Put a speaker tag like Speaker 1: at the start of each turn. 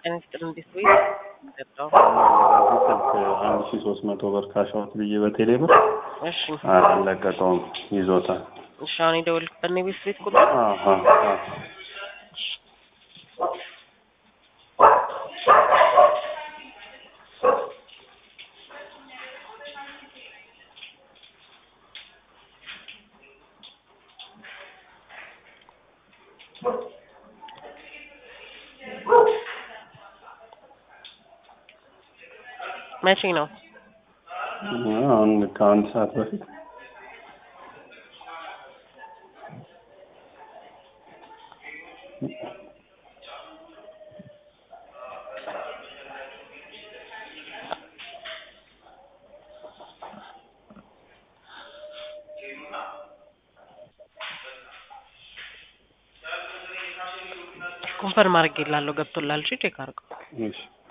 Speaker 1: ጤና ይስጥልን እንዴት ወይ ጠጣው
Speaker 2: በዚህ ስልክ አንድ ሺ ሶስት መቶ ብር ካሻውት ብዬ በቴሌ ብር
Speaker 1: እሺ
Speaker 2: አልለቀቀውም ይዞታል።
Speaker 1: እሺ አሁን የደወልክበት ነው የቤት ቤት ቁጥር
Speaker 2: አሀ፣ አሀ።
Speaker 1: መቼ ነው
Speaker 2: አሁን ከአንድ ሰዓት በፊት
Speaker 1: ኮንፈርም አድርጌላለሁ ገብቶላል እሺ ቼክ አድርገው
Speaker 2: እሺ